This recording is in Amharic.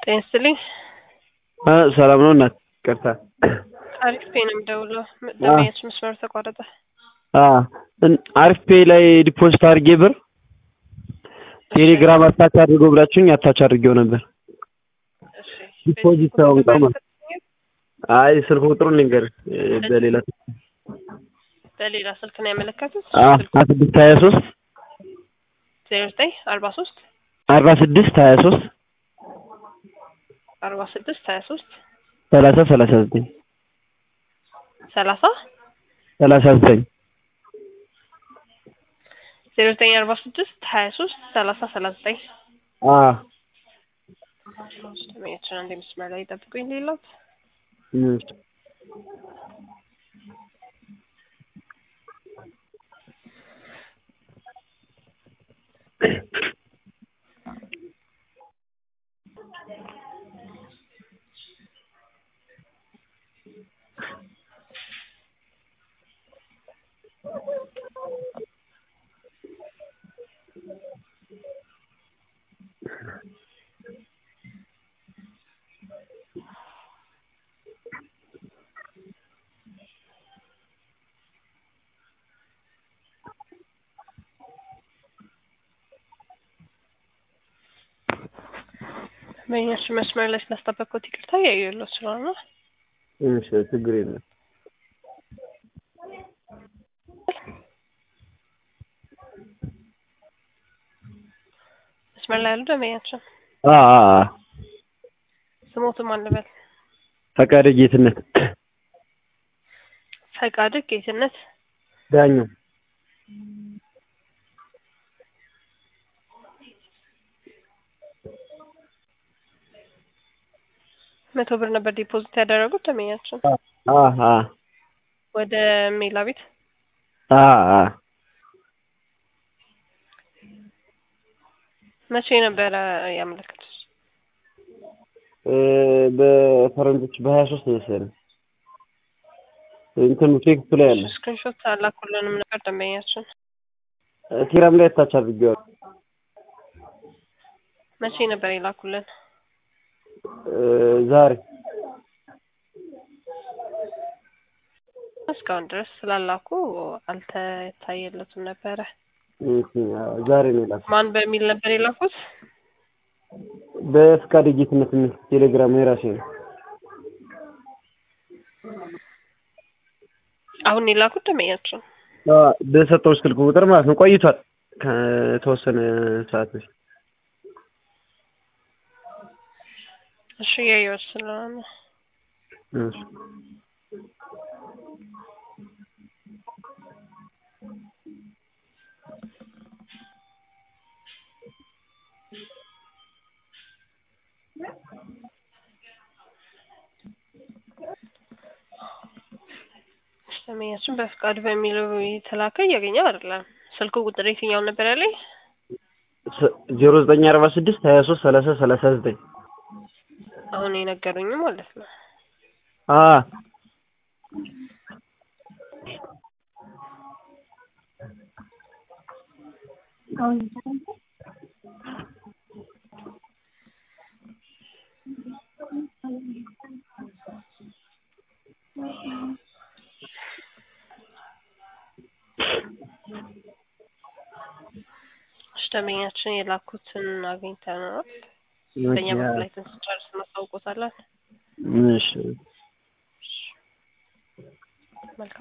ጤና ይስጥልኝ። ሰላም ነው እናት ይቅርታ። አሪፍ ፔ ነው የምደውለው። ደንበኛች መስመር ተቋረጠ። አሪፍ ፔ ላይ ዲፖዚት አድርጌ ብር ቴሌግራም አታች አድርገው ብላችሁኝ አታች አድርጌው ነበር። እሺ፣ ዲፖዚት ሳይሆን ቀማ አይ ስልክ ቁጥሩን ልንገር በሌላ በሌላ ስልክ ነው ያመለከቱት። ሀያ ስድስት ሀያ ሶስት ዜሮ ዘጠኝ አርባ ሶስት አርባ ስድስት ሀያ ሶስት አርባ ስድስት ሀያ ሶስት ሰላሳ ሰላሳ ዘጠኝ ሰላሳ ሰላሳ ዘጠኝ ዜሮ ዘጠኝ አርባ ስድስት ሀያ ሶስት ሰላሳ ሰላሳ ዘጠኝ ደንበኛችን አንድ መስመር ላይ ጠብቁኝ። ሌላት ደንበኛችን መስመር ላይ ስላስጠበቅኩት ይቅርታ እያየሁለት ስለሆነ ነው። እሺ ችግር የለም። መስመር ላይ ያሉ ደንበኛችን አ አ አ ስሞትም አልበል ፈቃደ ጌትነት ፈቃድ ጌትነት ዳኘው መቶ ብር ነበር ዲፖዚት ያደረጉት ደንበኛችን አ አ ወደ ሜላ ቤት አ አ መቼ ነበረ ያመለከቱት? እ በፈረንጆች በሀያ ሶስት መሰለኝ እንትኑ ቴክስቱ ላይ አለ ስክሪንሾት አላኩልንም ነበር ደንበኛችን። ቴሌግራም ላይ ታች አድርጌዋለሁ። መቼ ነበር የላኩልን? እ ዛሬ እስካሁን ድረስ ስላላኩ አልተታየለትም ነበረ። እሺ፣ አዎ፣ ዛሬ ነው የላኩት። ማን በሚል ነበር የላኩት? በፍቃደ ጌትነት የሚል ቴሌግራም የራሴ ነው። አሁን የላኩት ደንበኛችን አ በሰጠው ስልክ ቁጥር ማለት ነው። ቆይቷል ከተወሰነ ሰዓት በፊት። እሺ እያየሁት ስለሆነ እሺ ደንበኛችን በፍቃድ በሚለው የተላከ እያገኘው አይደለም። ስልክ ቁጥር የትኛው ነበር ያለኝ? ዜሮ ዘጠኝ አርባ ስድስት ሀያ ሶስት ሰላሳ ሰላሳ ዘጠኝ አሁን የነገሩኝ ማለት ነው። አ እሺ ደንበኛችን የላኩትን አግኝተናል። በእኛ በኩል ላይ ስንጨርስ እናሳውቆታለን። እሺ